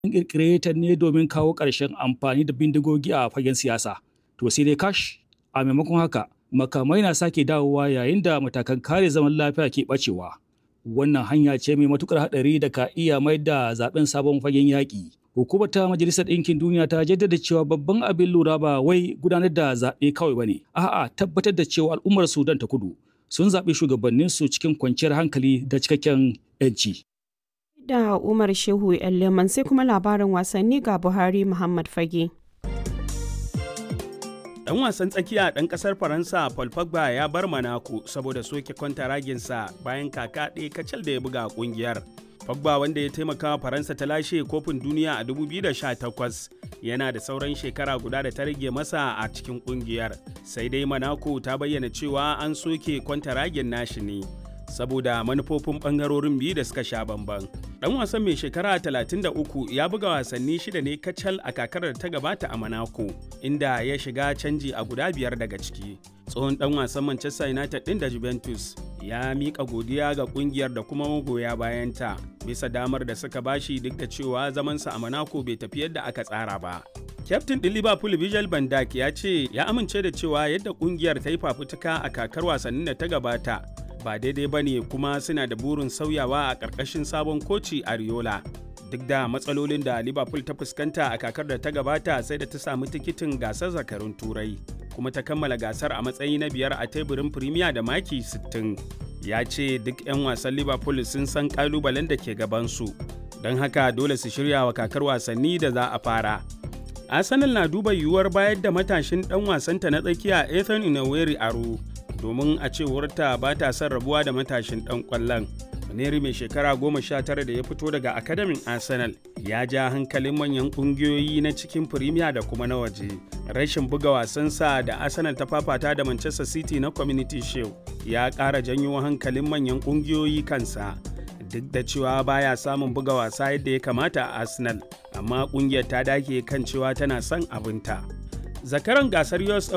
An ƙirƙire ta ne domin kawo ƙarshen amfani da bindigogi a fagen siyasa. To sai dai kash a maimakon haka makamai na sake dawowa yayin da matakan kare zaman lafiya ke ɓacewa. Wannan hanya ce mai matuƙar haɗari da ka iya mai da zaben sabon fagen yaƙi. Hukumar ta Majalisar Ɗinkin Duniya ta jaddada cewa babban abin lura ba wai gudanar da zaɓe kawai ba ne, a'a tabbatar da cewa al'ummar Sudan ta kudu sun zaɓi shugabanninsu cikin kwanciyar hankali da cikakken 'yanci. Da Umar Shehu Leman sai kuma labarin wasanni ga Buhari Muhammad Fage. Dan wasan tsakiya ɗan ƙasar Faransa Paul Pogba ya bar Monaco saboda soke kwantaraginsa bayan kaka ɗaya kacal da ya buga ƙungiyar. Pogba wanda ya taimaka wa Faransa ta lashe kofin duniya a 2018 yana da sauran shekara guda da ta rage masa a cikin ƙungiyar. Sai dai Monaco ta bayyana cewa an soke kwantaragin nashi ne. saboda manufofin bangarorin biyu da suka sha bamban. Dan wasan mai shekara 33 ya buga wasanni shida ne kacal a kakar da ta gabata a Monaco, inda ya shiga canji a guda biyar daga ciki. Tsohon dan wasan Manchester United din da Juventus ya miƙa godiya ga kungiyar da kuma magoya bayanta bisa damar da suka bashi duk da cewa zamansa a Monaco bai tafi yadda aka tsara ba. Kyaftin ɗin Liverpool Virgil van Dijk ya ce ya amince da cewa yadda kungiyar ta yi fafutuka a kakar wasannin da ta gabata ba daidai ba ne kuma suna da burin sauyawa a ƙarƙashin sabon koci Ariola. Duk da matsalolin da Liverpool ta fuskanta a kakar da ta gabata sai da ta samu tikitin gasar zakarun turai kuma ta kammala gasar a matsayi na biyar a teburin Premier da maki 60. Ya ce duk 'yan wasan Liverpool sun san ƙalubalen da ke gabansu, don haka dole su shirya wa kakar wasanni da za a fara. Arsenal na duba yiwuwar bayar da matashin ɗan wasanta na tsakiya Ethan Inaweri aro domin a cewarta ba ta son rabuwa da matashin ɗan ƙwallon. Maneri mai shekara goma sha tara da ya fito daga akademin Arsenal ya ja hankalin manyan ƙungiyoyi na cikin Firimiya da kuma na waje. Rashin buga wasansa da Arsenal ta fafata da Manchester City na Community Shield ya ƙara janyo hankalin manyan ƙungiyoyi kansa. Duk da cewa baya samun buga wasa yadda ya kamata a Arsenal, amma ƙungiyar ta dake kan cewa tana son abinta. Zakaran gasar US